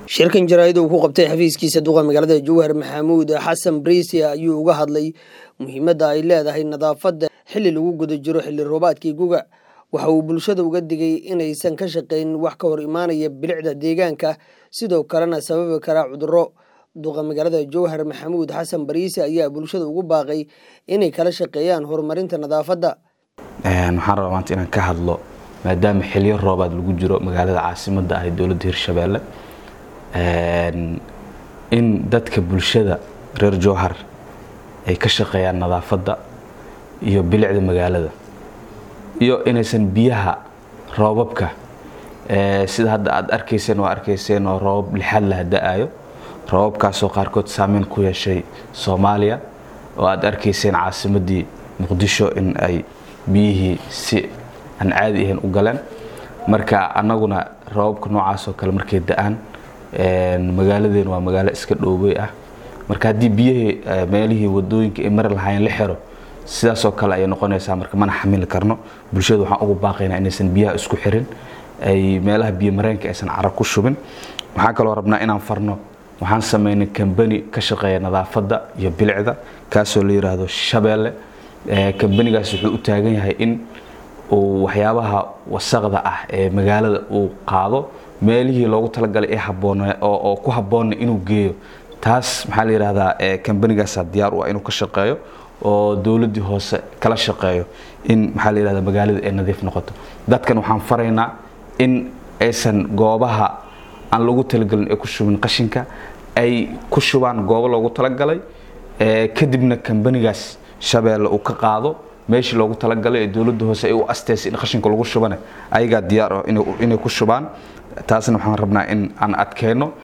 shirkan jaraa'id uu ku qabtay xafiiskiisa duqa magaalada jowhar maxamuud xasan briisi ayuu uga hadlay muhiimadda ay leedahay nadaafadda xilli lagu guda jiro xilli roobaadkii guga waxa uu bulshada uga digay inaysan ka shaqayn wax ka hor imaanaya bilicda deegaanka sidoo kalena sababi karaa cudurro duqa magaalada jowhar maxamuud xasan bariisi ayaa bulshada ugu baaqay inay kala shaqeeyaan horumarinta nadaafadda waxaan rabaa maanta inaan ka hadlo maadaama xiliyo roobaad lagu jiro magaalada caasimadda ah ee dowladda hirshabeelle in dadka bulshada reer jowhar ay ka shaqeeyaan nadaafadda iyo bilicda magaalada iyo inaysan biyaha roobabka sida hadda aad arkayseen oo arkayseen oo roobab lixaad laha da-ayo roobabkaasoo qaarkood saameyn ku yeeshay soomaaliya oo aad arkayseen caasimaddii muqdisho in ay biyihii si aan caadi ahayn u galeen marka annaguna roobabka noocaasoo kale markay da-aan magaaladeen waa magaalo iska dhoobey ah marka haddii biyihii meelihii wadooyinka ay mari lahaayeen la xiro sidaasoo kale ayay noqonaysaa marka mana xamili karno bulshada waxaan ugu baaqaynaa inaysan biyaha isku xirin ay meelaha biyo mareenka aysan cara ku shubin waxaan kaloo rabnaa inaan farno waxaan sameynay kambani ka shaqeeya nadaafadda iyo bilicda kaasoo la yiraahdo shabeelle kambanigaas wuxuu u taagan yahay in uu waxyaabaha wasaqda ah ee magaalada uu qaado meelihii loogu talagalay ee haboon oo ku habboonna inuu geeyo taas maxaa la yidhahdaa kambanigaasa diyaar u ah inuu ka shaqeeyo oo dowladdii hoose kala shaqeeyo in maxaa la yidhahdaa magaalada ay nadiif noqoto dadkan waxaan faraynaa in aysan goobaha aan lagu talagelin ay ku shubin qashinka ay ku shubaan goobo loogu talagalay kadibna kambanigaas shabeelle uu ka qaado meeshii loogu talagalay ee dowladda hoose ay u asteysay in qashinka lagu shubane ayagaa diyaar ah inay ku shubaan taasna waxaan rabnaa in aan adkeyno